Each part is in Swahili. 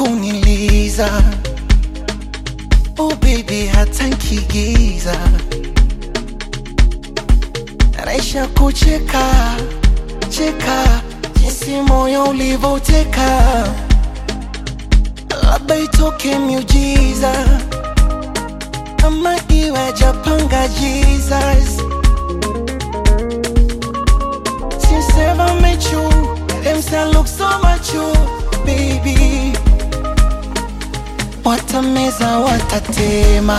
kuniliza oh baby hata nkigiza naisha kucheka cheka jinsi moyo ulivoteka labda itoke miujiza ama iwe japanga jesus Since ever met you, them say I look so much you, baby. Watameza, watatema,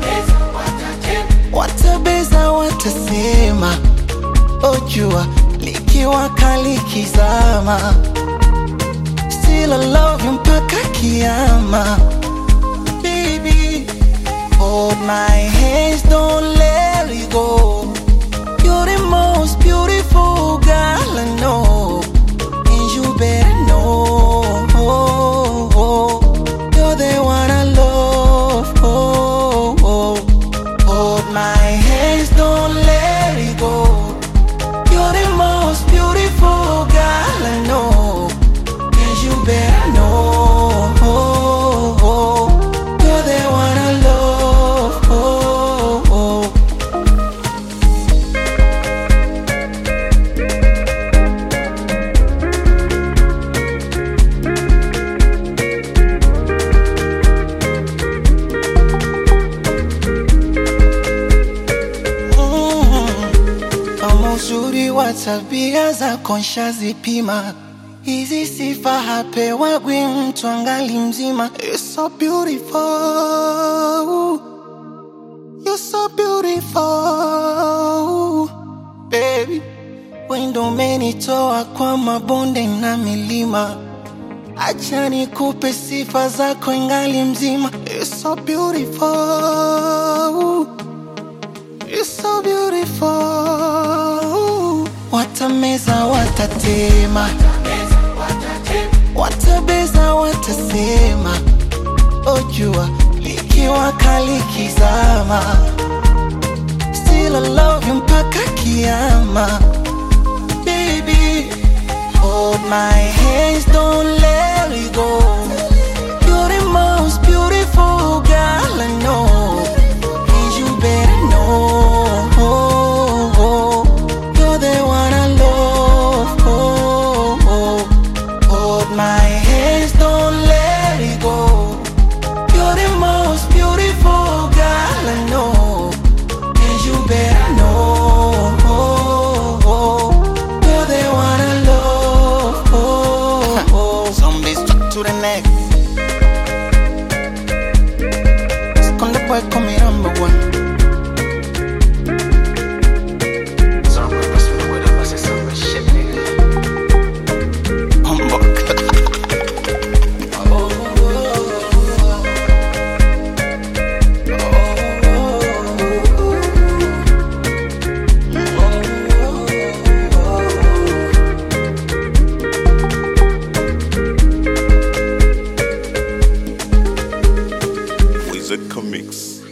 watabeza, watasema, ojua likiwa kali kizama, still I love you mpaka kiama, baby. Hold my hands, don't let it go. You're the most beautiful girl I know, and you better know. You're the one I love. Hold my hands, don't let it go. You're the most beautiful girl I know, and you better know. You're the one I love. Mm. Kama uzuri wa tabia zako nshazipima, hizi sifa hapewagwi mtu angali mzima. You're so beautiful, you're so beautiful baby. Wendo umenitoa kwa mabonde na milima, acha nikupe sifa zako ingali mzima. You're so beautiful You're so beautiful. Watameza, watatema, watabeza, watasema, ojua likiwa kali kizama, still I love you mpaka kiama, baby. Hold my hands, don't let it go. You're the most beautiful girl I know. And you better know you're the one I love. Hold my hands, don't let it go. You're the most beautiful girl I know, and you better know you're the one I love. Zombies stuck to the neck. Esconde boy, come here, number one. Humbug. Wizard Comics.